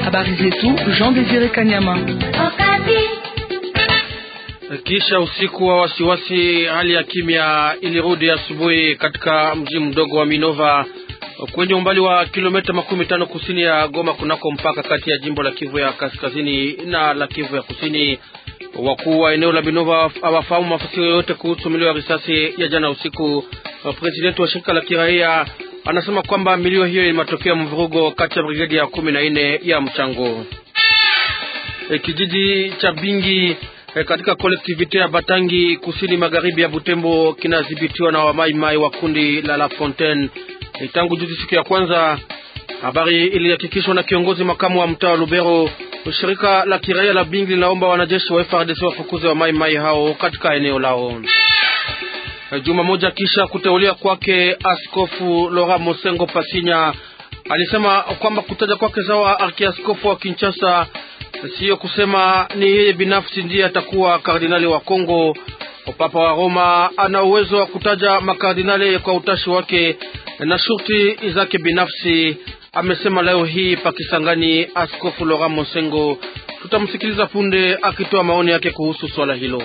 Habari zetu Jean Desire Kanyama. Kisha usiku wa wasiwasi, hali ya kimya ilirudi asubuhi katika mji mdogo wa Minova kwenye umbali wa kilomita makumi tano kusini ya Goma, kunako mpaka kati ya jimbo la Kivu ya kaskazini na la Kivu ya kusini. Wakuu wa eneo la Minova hawafahamu mafasiri yoyote kuhusu milio ya risasi ya jana usiku. Presidenti wa shirika la kiraia anasema kwamba milio hiyo ni matokeo ya mvurugo kati ya brigedi ya kumi na nne ya mchango. E, kijiji cha Bingi e, katika kolektivite ya Batangi kusini magharibi ya Butembo kinadhibitiwa na wamaimai wa kundi la La Fontaine e, tangu juzi siku ya kwanza. Habari ilihakikishwa na kiongozi makamu wa mtaa wa Lubero. Shirika la kiraia la Bingi linaomba wanajeshi wa FARDC wafukuze wamaimai hao katika eneo lao. Juma moja kisha kuteuliwa kwake, Askofu Lora Mosengo Pasinya alisema kwamba kutaja kwake sawa arkiaskofu wa Kinshasa siyo kusema ni yeye binafsi ndiye atakuwa kardinali wa Kongo. Papa wa Roma ana uwezo wa kutaja makardinali kwa utashi wake na shurti zake binafsi, amesema leo hii Pakisangani Askofu Lora Mosengo. Tutamsikiliza punde akitoa maoni yake kuhusu swala hilo.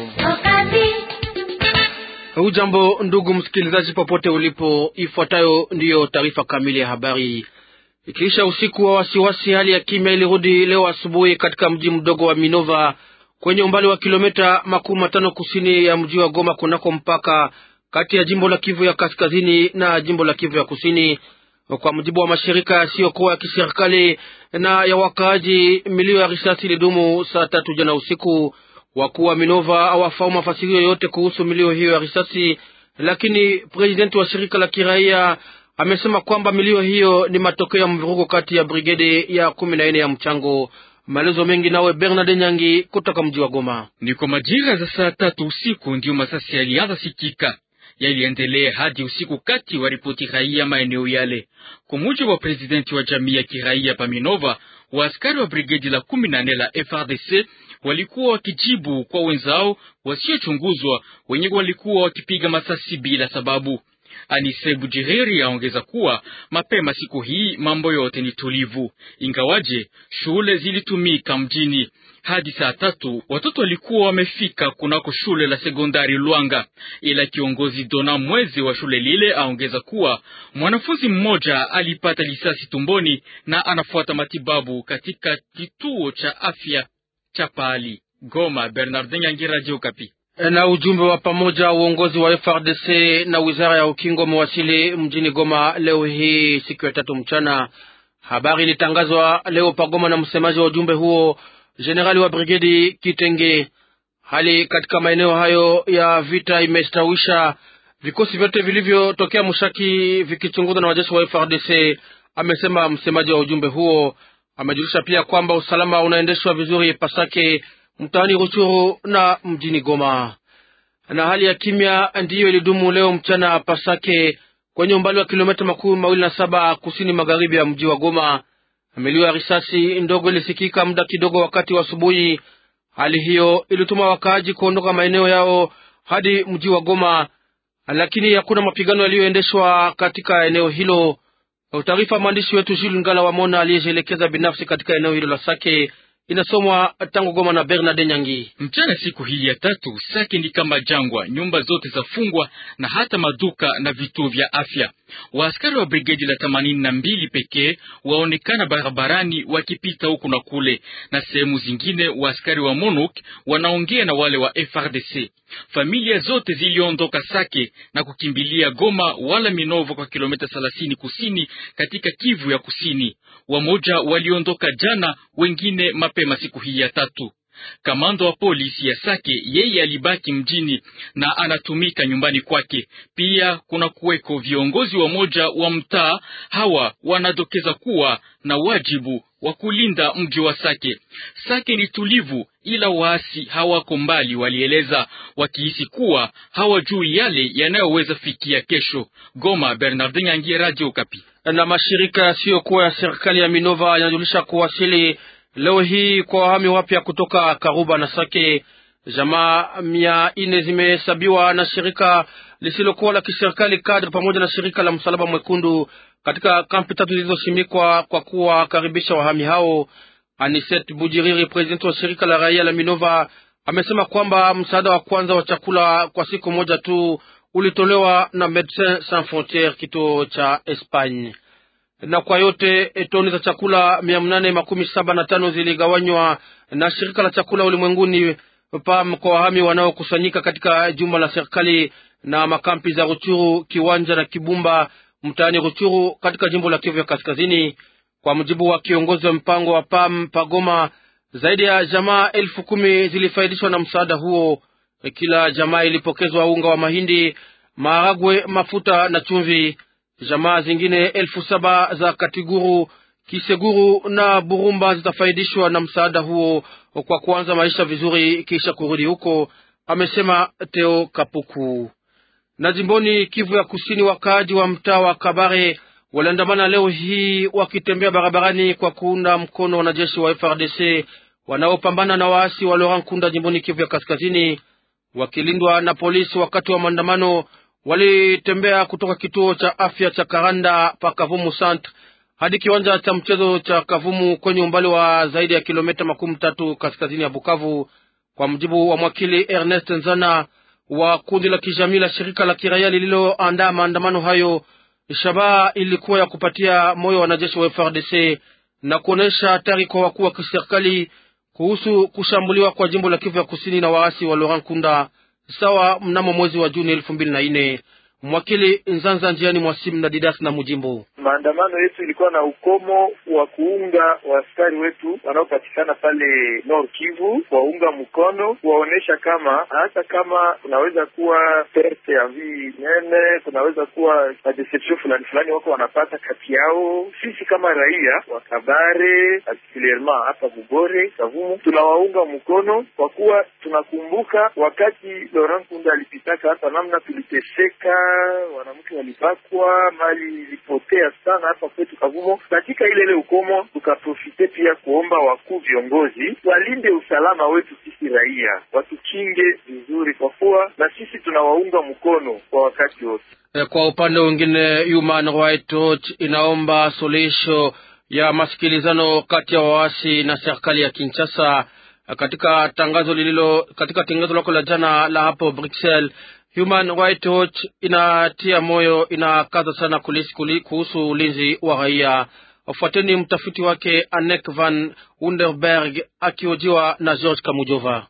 Hujambo ndugu msikilizaji, popote ulipo, ifuatayo ndiyo taarifa kamili ya habari. Ikiisha usiku wa wasiwasi, hali ya kimya ilirudi leo asubuhi katika mji mdogo wa Minova kwenye umbali wa kilomita makumi matano kusini ya mji wa Goma, kunako mpaka kati ya jimbo la Kivu ya kaskazini na jimbo la Kivu ya kusini. Kwa mujibu wa mashirika yasiyokuwa ya kiserikali na ya wakaaji, milio ya risasi ilidumu saa tatu jana usiku. Wakuu wa Minova hawafahamu mafasirio yoyote kuhusu milio hiyo ya risasi, lakini presidenti wa shirika la kiraia amesema kwamba milio hiyo ni matokeo ya mvurugo kati ya brigade ya kumi na nne ya mchango. Maelezo mengi nawe Bernard Nyangi kutoka mji wa Goma. Ni kwa majira za saa tatu usiku ndiyo masasi yalianza sikika, yaliendelea hadi usiku kati wa ripoti raia maeneo yale. Kwa mujibu wa presidenti wa jamii ya kiraia Paminova, waaskari wa brigedi la kumi na nne la FRDC walikuwa wakijibu kwa wenzao wasiochunguzwa wenye walikuwa wakipiga masasi bila sababu. Anise Bujiriri aongeza kuwa mapema siku hii mambo yote ni tulivu, ingawaje shule zilitumika mjini hadi saa tatu. Watoto walikuwa wamefika kunako shule la sekondari Lwanga, ila kiongozi Dona Mwezi wa shule lile aongeza kuwa mwanafunzi mmoja alipata lisasi tumboni na anafuata matibabu katika kituo cha afya cha Pali. Goma, Bernardin Yangi, Radio Okapi. Na ujumbe wa pamoja uongozi wa FRDC na wizara ya ukingo umewasili mjini Goma leo hii siku ya tatu mchana. Habari ilitangazwa leo pagoma na msemaji wa ujumbe huo jenerali wa brigedi Kitenge. Hali katika maeneo hayo ya vita imestawisha, vikosi vyote vilivyotokea Mushaki vikichunguzwa na wajeshi wa FRDC, amesema msemaji wa ujumbe huo. Amejulisha pia kwamba usalama unaendeshwa vizuri Pasake, mtaani Ruchuru na mjini Goma. Na hali ya kimya ndiyo ilidumu leo mchana Pasake, kwenye umbali wa kilomita makumi mawili na saba kusini magharibi ya mji wa Goma. Milio ya risasi ndogo ilisikika muda kidogo wakati wa asubuhi. Hali hiyo ilituma wakaaji kuondoka maeneo yao hadi mji wa Goma, lakini hakuna mapigano yaliyoendeshwa katika eneo hilo. Taarifa mwandishi wetu Jules Ngala Wamona aliyejielekeza binafsi katika eneo hilo la Sake inasomwa tangu Goma na Bernard Nyangi. Mchana siku hii ya tatu, Sake ni kama jangwa, nyumba zote zafungwa na hata maduka na vituo vya afya. Waaskari wa brigedi la themanini na mbili pekee waonekana barabarani wakipita huku na kule, na sehemu zingine waaskari wa MONUC wanaongea na wale wa FRDC. Familia zote ziliondoka Sake na kukimbilia Goma wala Minovo kwa kilomita thelathini kusini katika Kivu ya kusini. Wamoja waliondoka jana, wengine mapema siku hii ya tatu. Kamanda wa polisi ya Sake yeye alibaki mjini na anatumika nyumbani kwake. Pia kuna kuweko viongozi wa moja wa mtaa, hawa wanadokeza kuwa na wajibu wa kulinda mji wa Sake. Sake ni tulivu, ila waasi hawako mbali, walieleza wakihisi kuwa hawajui yale yanayoweza fikia kesho. Goma, Bernardin Yangi, Radio Okapi. Na mashirika yasiyokuwa ya serikali ya Minova yanajulisha kuwasili leo hii kwa wahami wapya kutoka Karuba na Sake. Jamaa mia nne zimehesabiwa na shirika lisilokuwa la kiserikali kadri pamoja na shirika la Msalaba Mwekundu katika kampi tatu zilizoshimikwa kwa kuwakaribisha wahami hao. Aniset Bujiriri, presidenti wa shirika la raia la Minova, amesema kwamba msaada wa kwanza wa chakula kwa siku moja tu ulitolewa na Medecins Sans Frontieres kituo cha Espagne, na kwa yote toni za chakula mia nane makumi saba na tano ziligawanywa na shirika la chakula ulimwenguni PAM kwa wahami wanaokusanyika katika jumba la serikali na makampi za Ruchuru, Kiwanja na Kibumba mtaani Ruchuru katika jimbo la Kivu ya Kaskazini. Kwa mujibu wa kiongozi wa mpango wa PAM Pagoma, zaidi ya jamaa elfu kumi zilifaidishwa na msaada huo. Kila jamaa ilipokezwa unga wa mahindi, maharagwe, mafuta na chumvi. Jamaa zingine elfu saba za Katiguru, Kiseguru na Burumba zitafaidishwa na msaada huo kwa kuanza maisha vizuri kisha kurudi huko, amesema Teo Kapuku. Na jimboni Kivu ya Kusini, wakaaji wa mtaa wa Kabare waliandamana leo hii wakitembea barabarani kwa kuunda mkono wanajeshi wa FRDC wanaopambana na waasi wa Laurent Nkunda jimboni Kivu ya Kaskazini, wakilindwa na polisi. Wakati wa maandamano walitembea kutoka kituo cha afya cha Karanda pa Kavumu Centre hadi kiwanja cha mchezo cha Kavumu kwenye umbali wa zaidi ya kilomita makumi tatu kaskazini ya Bukavu, kwa mujibu wa mwakili Ernest Nzana wa kundi la kijamii la shirika la kiraia lililoandaa maandamano hayo. Shabaha ilikuwa ya kupatia moyo wanajeshi wa FRDC na kuonesha hatari kwa wakuu wa kiserikali kuhusu kushambuliwa kwa jimbo la Kivu ya kusini na waasi wa Laurent Kunda sawa mnamo mwezi wa Juni elfu mbili na nne. Mwakili Nzanza njiani mwasimu na Didas na Mujimbo. Maandamano yetu ilikuwa na ukomo wa kuunga waaskari wetu wanaopatikana pale Nord Kivu, kuwaunga mkono, kuwaonyesha kama hata kama kunaweza kuwa perte ya vi nene, kunaweza kuwa madeception fulani fulani wako wanapata kati yao, sisi kama raia wa Kabare particulierement hapa Bugore, Kavumu, tunawaunga mkono kwa kuwa tunakumbuka wakati Laurent Kunda alipitaka hapa, namna tuliteseka, wanamke walibakwa, mali ilipotea sana hapa kwetu Kavumo. Katika ile ile ukomo, tukaprofite pia kuomba wakuu viongozi walinde usalama wetu sisi raia, watukinge vizuri, kwa kuwa na sisi tunawaunga mkono kwa wakati wote. Kwa upande mwingine, Human Rights Watch inaomba suluhisho ya masikilizano kati ya waasi na serikali ya Kinshasa. Katika tangazo lililo katika tangazo lako la jana la hapo Bruxelles, Human Rights Watch inatia moyo, inakaza sana kulisi kuli, kuhusu ulinzi wa raia. Fuateni mtafiti wake Anek van Underberg akiojiwa na George Kamujova.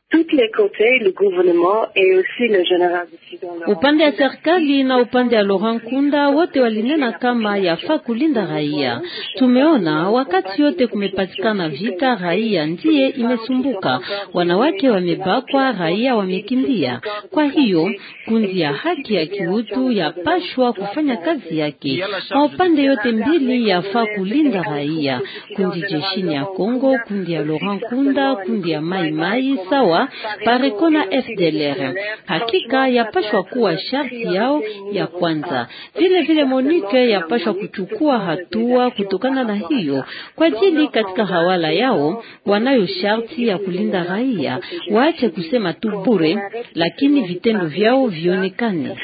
Upande ya serikali na upande ya Laurent Kunda wote walinena kama yafaa kulinda raia. Tumeona wakati yote kumepatikana vita, raia ndiye imesumbuka, wanawake wamebakwa, raia wamekimbia. Kwa hiyo kundi ya haki ya kiutu yapashwa kufanya kazi yake. Kwa upande yote mbili yafaa kulinda raia, kundi jeshini ya Kongo, kundi ya Laurent Kunda, kundi ya Mai Mai sawa Pareko na FDLR. Hakika yapashwa kuwa sharti yao ya kwanza. Vile vile Monique yapashwa kuchukua hatua kutokana na hiyo, kwa ajili katika hawala yao wanayo sharti ya kulinda raia. Waache kusema tu bure, lakini vitendo vyao vionekane.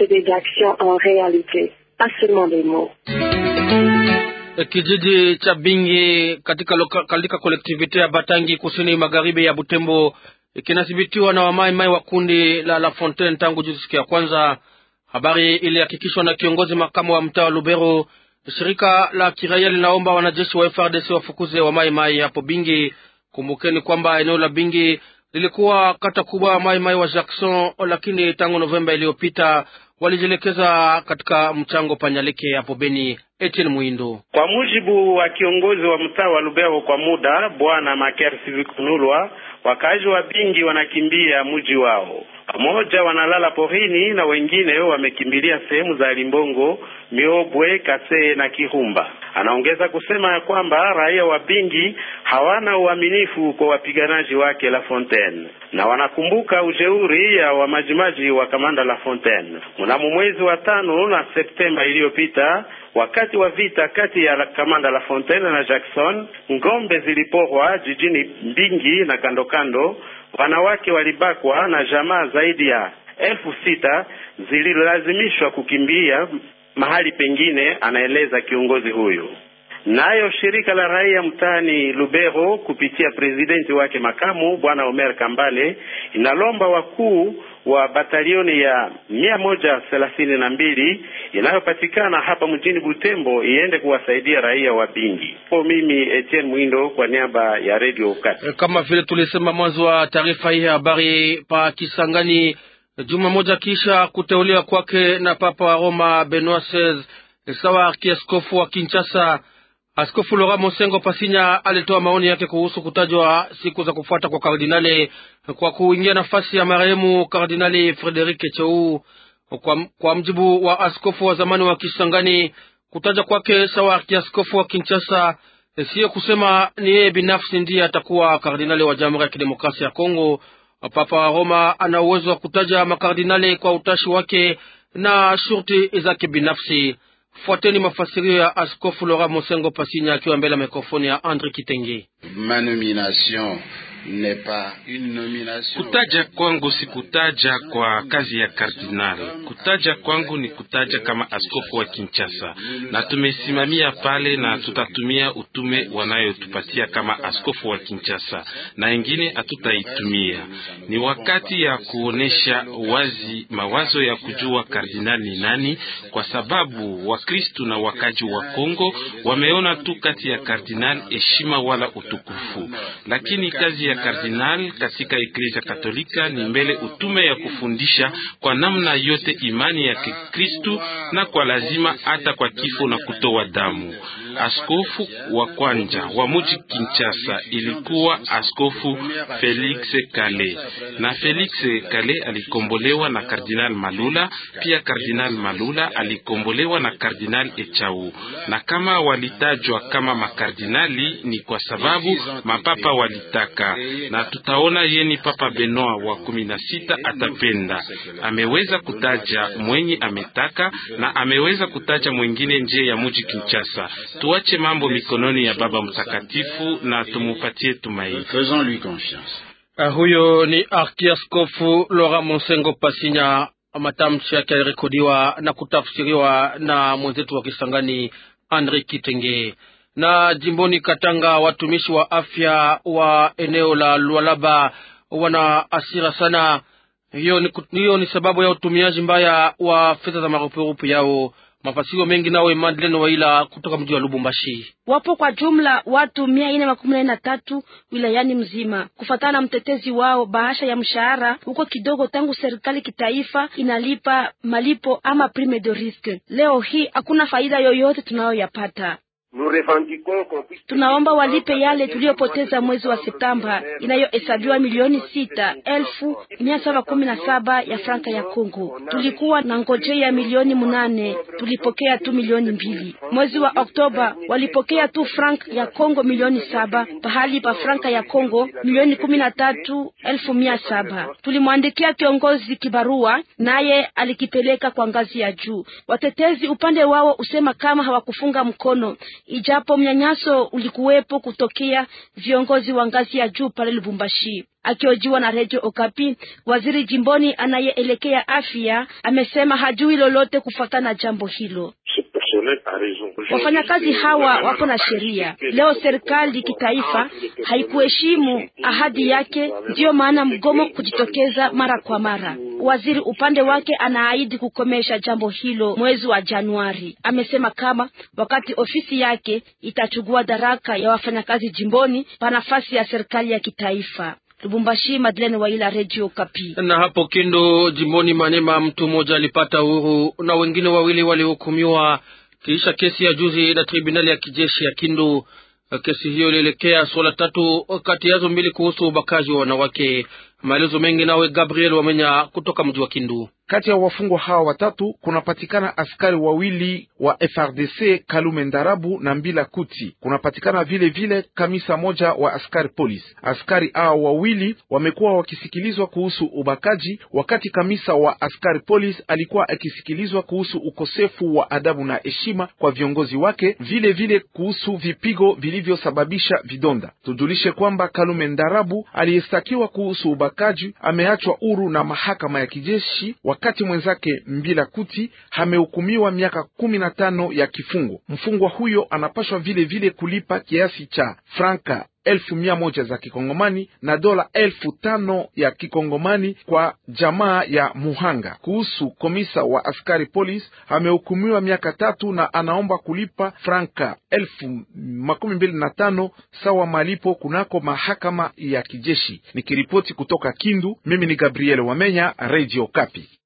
Kijiji cha Bingi katika, katika kolektivite ya Batangi kusini magharibi ya Butembo kinadhibitiwa na wamaimai wa kundi la La Fontaine tangu juzi siku ya kwanza. Habari ilihakikishwa na kiongozi makamu wa mtaa wa Lubero. Shirika la kiraia linaomba wanajeshi wa FRDC wafukuze wamaimai hapo Bingi. Kumbukeni kwamba eneo la Bingi lilikuwa kata kubwa ya maimai wa Jackson, lakini tangu Novemba iliyopita walijielekeza katika mchango Panyalike hapo Beni. Etienne Muindo. Kwa mujibu wa kiongozi wa mtaa wa Lubero kwa muda bwana Maker Sivikunulwa, wakazi wa Bingi wanakimbia mji wao, pamoja wanalala porini na wengine wamekimbilia sehemu za Limbongo, Miobwe, Kasee na Kirumba. Anaongeza kusema ya kwamba raia wa Bingi hawana uaminifu kwa wapiganaji wake La Fontaine na wanakumbuka ujeuri ya wamajimaji wa kamanda La Fontaine mnamo mwezi wa tano na Septemba iliyopita wakati wa vita kati ya kamanda La Fontaine na Jackson, ngombe ziliporwa jijini Mbingi na kando kando, wanawake walibakwa na jamaa zaidi ya elfu sita zililazimishwa kukimbia mahali pengine, anaeleza kiongozi huyu. Nayo shirika la raia mtaani Lubero kupitia presidenti wake makamu bwana Omer Kambale inalomba wakuu wa batalioni ya mia moja thelathini na mbili inayopatikana hapa mjini Butembo iende kuwasaidia raia wa Bingi. Po mimi Etienne Mwindo kwa niaba ya Radio Kati. Kama vile tulisema mwanzo wa taarifa hii ya habari, pa Kisangani, juma moja kisha kuteuliwa kwake na Papa wa Roma Benoit XVI sawa arkiaskofu wa Kinshasa, Askofu Laurent Mosengo Pasinya alitoa maoni yake kuhusu kutajwa siku za kufuata kwa kardinali kwa kuingia nafasi ya marehemu Kardinali Frederike Chou. Kwa, kwa mjibu wa askofu wa zamani wa Kisangani, kutaja kwake sawa arkiaskofu wa Kinshasa siyo kusema ni yeye binafsi ndiye atakuwa kardinali wa Jamhuri ya Kidemokrasia ya Kongo. Papa wa Roma ana uwezo wa kutaja makardinali kwa utashi wake na shurti zake binafsi. Fuateni mafasirio ya askofu Laurent Mosengo Pasinya akiwa mbele ya mikrofoni ya Andre Kitenge. Ma nomination n'est pas une nomination. Kutaja kwangu si kutaja kwa kazi ya kardinali. Kutaja kwangu ni kutaja kama askofu wa Kinshasa, na tumesimamia pale na tutatumia utume wanayotupatia kama askofu wa Kinshasa, na ingine hatutaitumia. Ni wakati ya kuonesha wazi mawazo ya kujua kardinali ni nani, kwa sababu Wakristu na wakaji wa Kongo wameona tu kati ya kardinali heshima wala utukufu, lakini kazi ya kardinali katika Eklezia Katolika ni mbele utume ya kufundisha kwa namna yote imani ya Kikristu na kwa lazima hata kwa kifo na kutoa damu. Askofu wa kwanja wa muji Kinshasa ilikuwa askofu Felix Kale, na Felix Kale alikombolewa na Kardinal Malula. Pia Kardinal Malula alikombolewa na Kardinal Echau, na kama walitajwa kama makardinali ni kwa sababu mapapa walitaka na tutaona yeni Papa Benoit wa kumi na sita atapenda. Ameweza kutaja mwenye ametaka na ameweza kutaja mwengine nje ya muji Kinshasa. Tuache mambo mikononi ya Baba Mtakatifu na tumupatie tumaini. Faisons-lui confiance. Uh, huyo ni arkiaskofu Laurent Monsengo Pasinya. Matamshi yake yalirekodiwa na kutafsiriwa na mwenzetu wa Kisangani Andre Kitenge na jimboni Katanga, watumishi wa afya wa eneo la Lualaba wana asira sana. Hiyo ni, hiyo ni sababu ya utumiaji mbaya wa fedha za marupurupu yao. Mafasiro mengi nawe Madeleine Waila kutoka mji wa Lubumbashi. Wapo kwa jumla watu mia nne makumi nane na tatu wilayani mzima. Kufatana na mtetezi wao, bahasha ya mshahara huko kidogo tangu serikali kitaifa inalipa malipo ama prime de risque. Leo hii hakuna faida yoyote tunayoyapata. Tunaomba walipe yale tuliyopoteza mwezi wa Septemba inayohesabiwa milioni sita elfu mia saba kumi na saba ya franka ya Kongo. Tulikuwa na ngojea milioni munane, tulipokea tu milioni mbili. Mwezi wa Oktoba walipokea tu franka ya Kongo milioni saba pahali pa franka ya Kongo milioni kumi na tatu elfu mia saba. Tulimwandikia kiongozi kibarua, naye alikipeleka kwa ngazi ya juu. Watetezi upande wao usema kama hawakufunga mkono ijapo mnyanyaso ulikuwepo kutokea viongozi wa ngazi ya juu pale Lubumbashi. Akiojiwa na Radio Okapi, waziri jimboni anayeelekea afya amesema hajui lolote kufuatana na jambo hilo. Wafanyakazi hawa wapo na sheria. Leo serikali kitaifa haikuheshimu ahadi yake, ndiyo maana mgomo kujitokeza mara kwa mara. Waziri upande wake anaahidi kukomesha jambo hilo mwezi wa Januari. Amesema kama wakati ofisi yake itachukua daraka ya wafanyakazi jimboni pa nafasi ya serikali ya kitaifa. Lubumbashi, Madeleine Waila, Radio Kapi. Na hapo Kindu jimboni Manema, mtu mmoja alipata uhuru na wengine wawili walihukumiwa kisha kesi ya juzi na tribunali ya kijeshi ya Kindu. Kesi hiyo ilielekea suala tatu, kati yazo mbili kuhusu ubakaji wa wanawake. Maelezo mengi nawe Gabriel Wamenya kutoka mji wa Kindu. Kati ya wafungwa hawa watatu kunapatikana askari wawili wa FRDC Kalume Ndarabu na Mbila Kuti. Kunapatikana vile vile kamisa moja wa askari polisi. Askari hao wawili wamekuwa wakisikilizwa kuhusu ubakaji, wakati kamisa wa askari polisi alikuwa akisikilizwa kuhusu ukosefu wa adabu na heshima kwa viongozi wake, vile vile kuhusu vipigo vilivyosababisha vidonda. Tujulishe kwamba Kalume Ndarabu aliyestakiwa kuhusu ubakaji ubakaji ameachwa huru na mahakama ya kijeshi, wakati mwenzake Mbila Kuti amehukumiwa miaka kumi na tano ya kifungo. Mfungwa huyo anapashwa vile vile kulipa kiasi cha franka elfu mia moja za kikongomani na dola elfu tano ya kikongomani kwa jamaa ya muhanga. Kuhusu komisa wa askari polisi amehukumiwa miaka tatu na anaomba kulipa franka elfu makumi mbili na tano sawa malipo kunako mahakama ya kijeshi. Nikiripoti kutoka Kindu, mimi ni Gabriel Wamenya, Radio Kapi.